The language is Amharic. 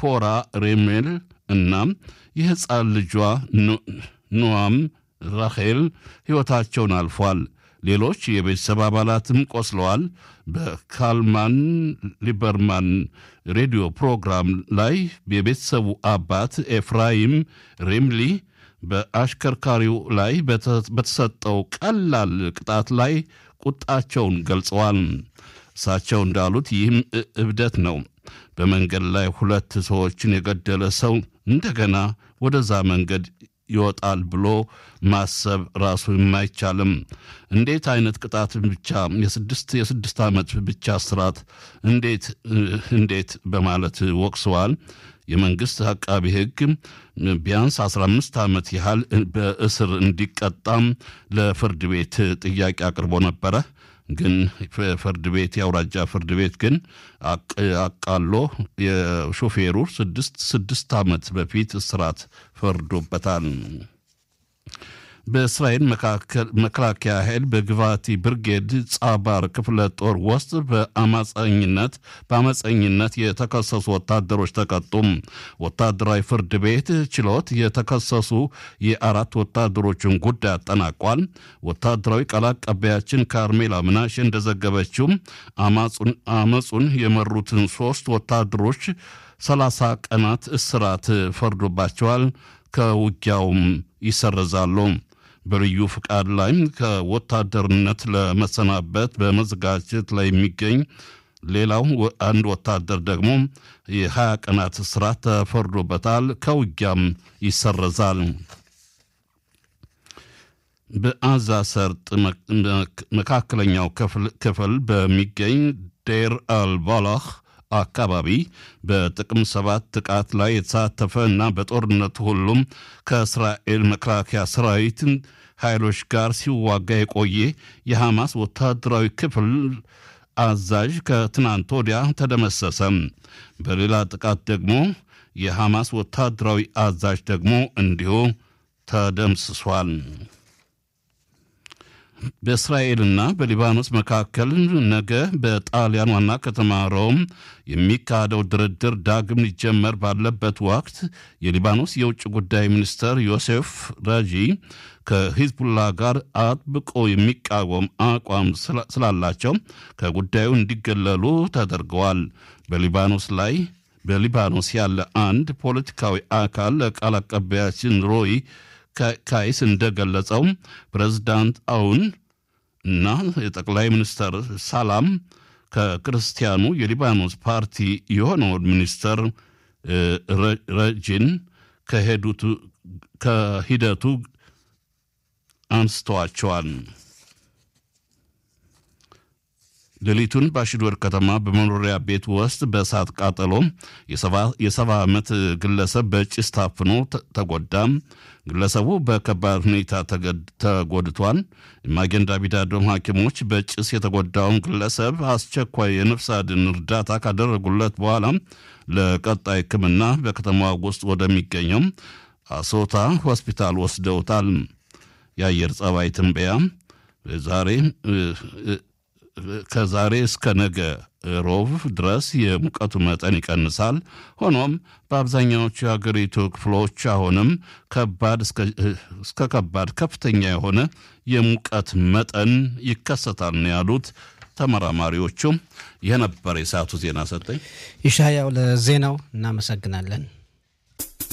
ዚፖራ ሬሜል እና የሕፃን ልጇ ኖዋም ራኼል ሕይወታቸውን አልፏል። ሌሎች የቤተሰብ አባላትም ቆስለዋል። በካልማን ሊበርማን ሬዲዮ ፕሮግራም ላይ የቤተሰቡ አባት ኤፍራይም ሪምሊ በአሽከርካሪው ላይ በተሰጠው ቀላል ቅጣት ላይ ቁጣቸውን ገልጸዋል። እሳቸው እንዳሉት ይህም እብደት ነው። በመንገድ ላይ ሁለት ሰዎችን የገደለ ሰው እንደገና ወደዛ መንገድ ይወጣል ብሎ ማሰብ ራሱ የማይቻልም። እንዴት አይነት ቅጣት ብቻ የስድስት የስድስት ዓመት ብቻ እስራት እንዴት እንዴት በማለት ወቅሰዋል። የመንግስት አቃቢ ሕግ ቢያንስ 15 ዓመት ያህል በእስር እንዲቀጣም ለፍርድ ቤት ጥያቄ አቅርቦ ነበረ። ግን ፍርድ ቤት የአውራጃ ፍርድ ቤት ግን አቃሎ የሾፌሩ ስድስት ስድስት ዓመት በፊት እስራት ፈርዶበታል። በእስራኤል መከላከያ ኃይል በግቫቲ ብርጌድ ጻባር ክፍለ ጦር ውስጥ በአማፀኝነት በአመፀኝነት የተከሰሱ ወታደሮች ተቀጡም። ወታደራዊ ፍርድ ቤት ችሎት የተከሰሱ የአራት ወታደሮችን ጉዳይ አጠናቋል። ወታደራዊ ቃል አቀባያችን ካርሜላ ምናሽ እንደዘገበችው አመፁን የመሩትን ሶስት ወታደሮች ሰላሳ ቀናት እስራት ፈርዶባቸዋል። ከውጊያውም ይሰረዛሉ። በልዩ ፍቃድ ላይም ከወታደርነት ለመሰናበት በመዘጋጀት ላይ የሚገኝ ሌላው አንድ ወታደር ደግሞ የሀያ ቀናት እስራት ተፈርዶበታል። ከውጊያም ይሰረዛል። በአዛ ሰርጥ መካከለኛው ክፍል በሚገኝ ዴር አልባላህ አካባቢ በጥቅም ሰባት ጥቃት ላይ የተሳተፈ እና በጦርነቱ ሁሉም ከእስራኤል መከላከያ ሰራዊት ኃይሎች ጋር ሲዋጋ የቆየ የሐማስ ወታደራዊ ክፍል አዛዥ ከትናንት ወዲያ ተደመሰሰ። በሌላ ጥቃት ደግሞ የሐማስ ወታደራዊ አዛዥ ደግሞ እንዲሁ ተደምስሷል። በእስራኤልና በሊባኖስ መካከል ነገ በጣሊያን ዋና ከተማ ሮም የሚካሄደው ድርድር ዳግም ሊጀመር ባለበት ወቅት የሊባኖስ የውጭ ጉዳይ ሚኒስትር ዮሴፍ ራጂ ከሂዝቡላ ጋር አጥብቆ የሚቃወም አቋም ስላላቸው ከጉዳዩ እንዲገለሉ ተደርገዋል። በሊባኖስ ላይ በሊባኖስ ያለ አንድ ፖለቲካዊ አካል ለቃል አቀባያችን ሮይ ካይስ እንደገለጸው ፕሬዝዳንት አውን እና የጠቅላይ ሚኒስትር ሳላም ከክርስቲያኑ የሊባኖስ ፓርቲ የሆነውን ሚኒስተር ረጂን ከሂደቱ አንስተዋቸዋል። ሌሊቱን በአሽዶር ከተማ በመኖሪያ ቤት ውስጥ በእሳት ቃጠሎ የሰባ ዓመት ግለሰብ በጭስ ታፍኖ ተጎዳ። ግለሰቡ በከባድ ሁኔታ ተጎድቷል። የማጌን ዳቪድ አዶም ሐኪሞች በጭስ የተጎዳውን ግለሰብ አስቸኳይ የነፍስ አድን እርዳታ ካደረጉለት በኋላ ለቀጣይ ሕክምና በከተማዋ ውስጥ ወደሚገኘው አሶታ ሆስፒታል ወስደውታል። የአየር ጸባይ ትንበያ ዛሬ ከዛሬ እስከ ነገ ሮብ ድረስ የሙቀቱ መጠን ይቀንሳል። ሆኖም በአብዛኛዎቹ የሀገሪቱ ክፍሎች አሁንም ከባድ እስከ ከባድ ከፍተኛ የሆነ የሙቀት መጠን ይከሰታል ነው ያሉት ተመራማሪዎቹ። ይህ ነበር የሰዓቱ ዜና። ሰጠኝ ይሻያው ለዜናው እናመሰግናለን።